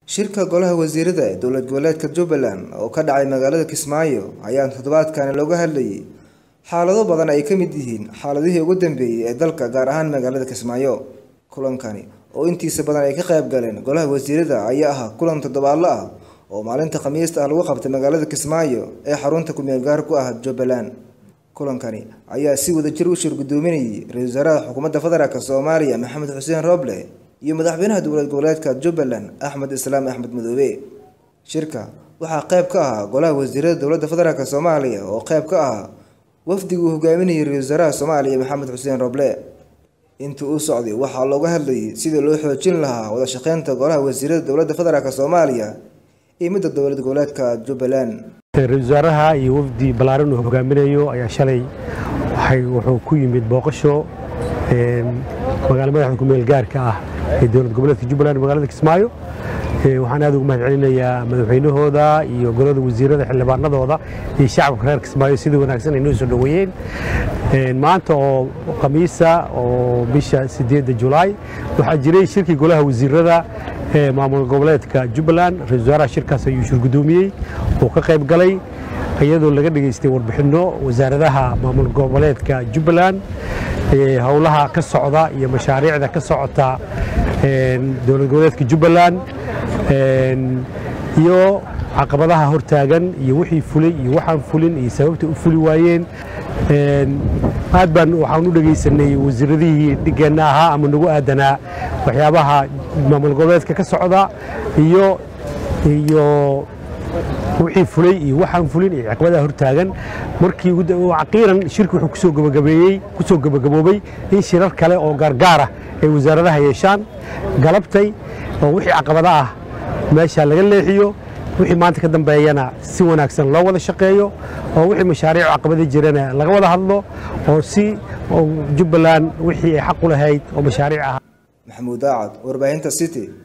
shirka golaha wasiirada ee dowlad goboleedka jubbaland oo ka dhacay magaalada kismaayo ayaa toddobaadkani looga hadlayay xaalado badan ay ka mid yihiin xaaladihii ugu dambeeyey ee dalka gaar ahaan magaalada kismaayo kulankani oo intiisa badan ay ka qayb galeen golaha wasiirada ayaa ahaa kulan toddobaadlo ah oo maalinta khamiista ah lagu qabtay magaalada kismaayo ee xarunta ku-meel gaar ku ah jubbaland kulankani ayaa si wadajir u shir gudoominayay ra-iisul wasaaraha xukuumadda federaalk soomaaliya maxamed xuseen roble iyo madaxweynaha dowlad goboleedka jubbaland axmed islaam axmed madoobe shirka waxaa qayb ka ahaa golaha wasiirada dowladda federaalk soomaaliya oo qayb ka ahaa wafdiga uu hogaaminayay ra-isul wasaaraha soomaaliya maxamed xuseen roble intii uu socday waxaa looga hadlayay sidii loo xoojin lahaa wada shaqeynta golaha wasiirada dowladda federaalk soomaaliya iyo midda dowlad goboleedka jubbaland ra-isul wasaaraha iyo wafdi ballaaran uu hogaaminayo ayaa shalay wuxuu ku yimid booqasho magaala madaxda ku-meel gaarka ah ee dowlad goboleedka jubbaland magaalada kismaayo waxaan aad ugu mahad celinayaa madaxweynahooda iyo golada wasiirada xildhibaanadooda iyo shacabka reer kismaayo sidii wanaagsan ay noo soo dhoweeyeen maanta oo khamiisa oo bisha sideedda julaay waxaa jiray shirkii golaha wasiirada ee maamul goboleedka jubbaland ra-isul wasaaraha shirkaas ayuu shir gudoomiyey oo ka qayb galay iyadoo laga dhegaystay warbixinno wasaaradaha maamul goboleedka jubbaland howlaha ka socda iyo mashaariicda ka socota dowlad goboleedka jubbaland iyo caqabadaha hortaagan iyo wixii fulay iyo waxaan fulin iyo sababta u fuli waayeen aad baan waxaan u dhegaysanay wasiiradihii dhigeenna ahaa ama nagu aadanaa waxyaabaha maamul goboleedka ka socda iyo iyo wixii fulay iyo waxaan fulin iyo caqabadaha hortaagan markii caqiiran shirki wuxuu kusoo gabagabeeyey kusoo gabagaboobay in shirar kale oo gaargaara ay wasaaradaha yeeshaan galabtay oo wixii caqabada ah meesha laga leexiyo wixii maanta ka dambeeyana si wanaagsan loo wada shaqeeyo oo wixii mashaariic caqabada jirana laga wada hadlo oo si jubbaland wixii ay xaq u lahayd oo mashaariic ah maxamuud daacad warbaahinta city